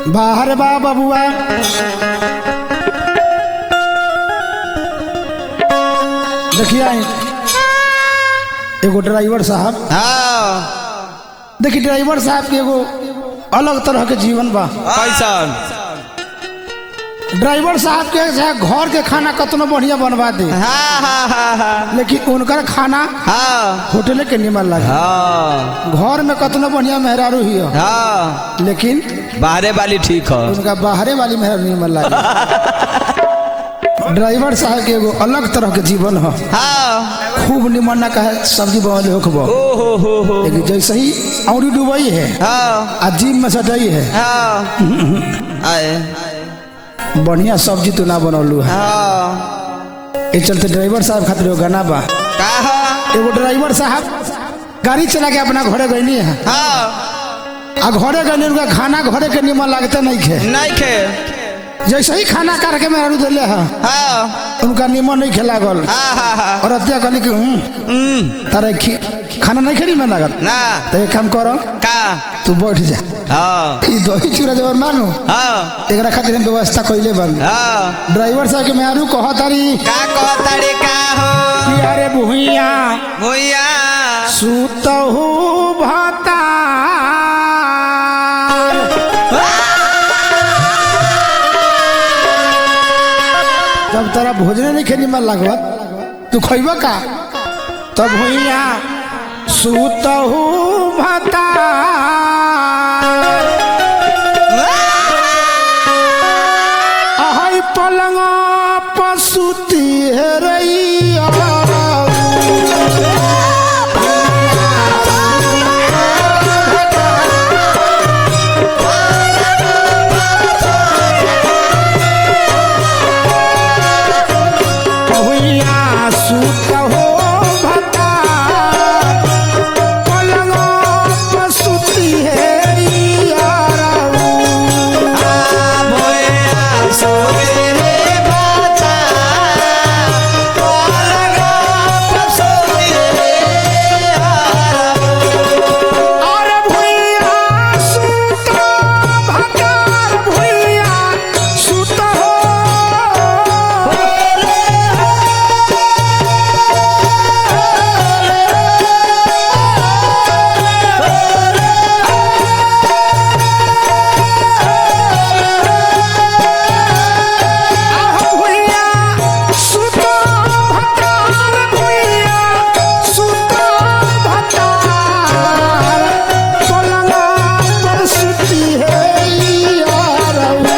बाहर बा बबुआ देखिए एगो ड्राइवर साहब हाँ देखिए ड्राइवर साहब के एगो अलग तरह के जीवन बा कैसन ड्राइवर साहब के चाहे घर के खाना कतनो बढ़िया बनवा दे हाँ हाँ हाँ हाँ लेकिन उनकर खाना हाँ होटल के निमन लगे हाँ घर में कतनो बढ़िया मेहरारू ही हो हाँ लेकिन बाहरे वाली ठीक है उनका बाहरे वाली मेहरारू निमन लगे ड्राइवर साहब के एगो अलग तरह के जीवन हो हाँ खूब निमन ना कहे सब्जी बनल होखबो ओ हो हो हो लेकिन जैसे ही औरी डुबई है हाँ आ जीप में सटई है हाँ आए बढ़िया सब्जी तो ना बनौलू है हाँ ये चलते ड्राइवर साहब खातिर एगो गाना बा कहा एगो ड्राइवर साहब गाड़ी चला के अपना घरे गईनी है हाँ आ घरे गईनी उनका खाना घरे के निमन लागते नहीं खे नहीं खे जैसे ही खाना करके मैं हरू दिले है हाँ उनका निमन नहीं खेला गल हाँ हाँ हाँ और अत्या कहली कि हूँ हम्म, तारे खी- खाना नहीं खेली में लागत ना तो एक काम करो का तू बैठ जा हाँ ई दही चूड़ा जब मानू हाँ एकरा खातिर हम व्यवस्था कइले बन हाँ ड्राइवर साहब के मेहरू कह तारी का कहताड़ी का हो कि अरे भुइया भैया सुतहु भतार जब तोरा भोजन नहीं खेनी मन लागत तू खइब का तब भुइया सुतहु भतार अहै पलंग पसुती हेरैया भुइया सुतहु भतार पलंग पसुती हेरैया अरे भुइया सुत भतार भुइया सुत हो आह भुइया सुत भतार भुइया सुत भतार पलंग पर सुती है यारवा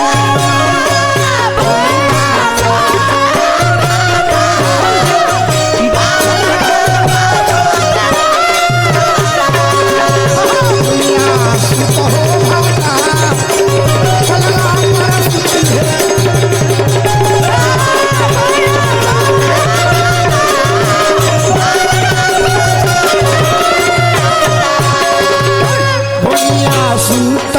भैया सुत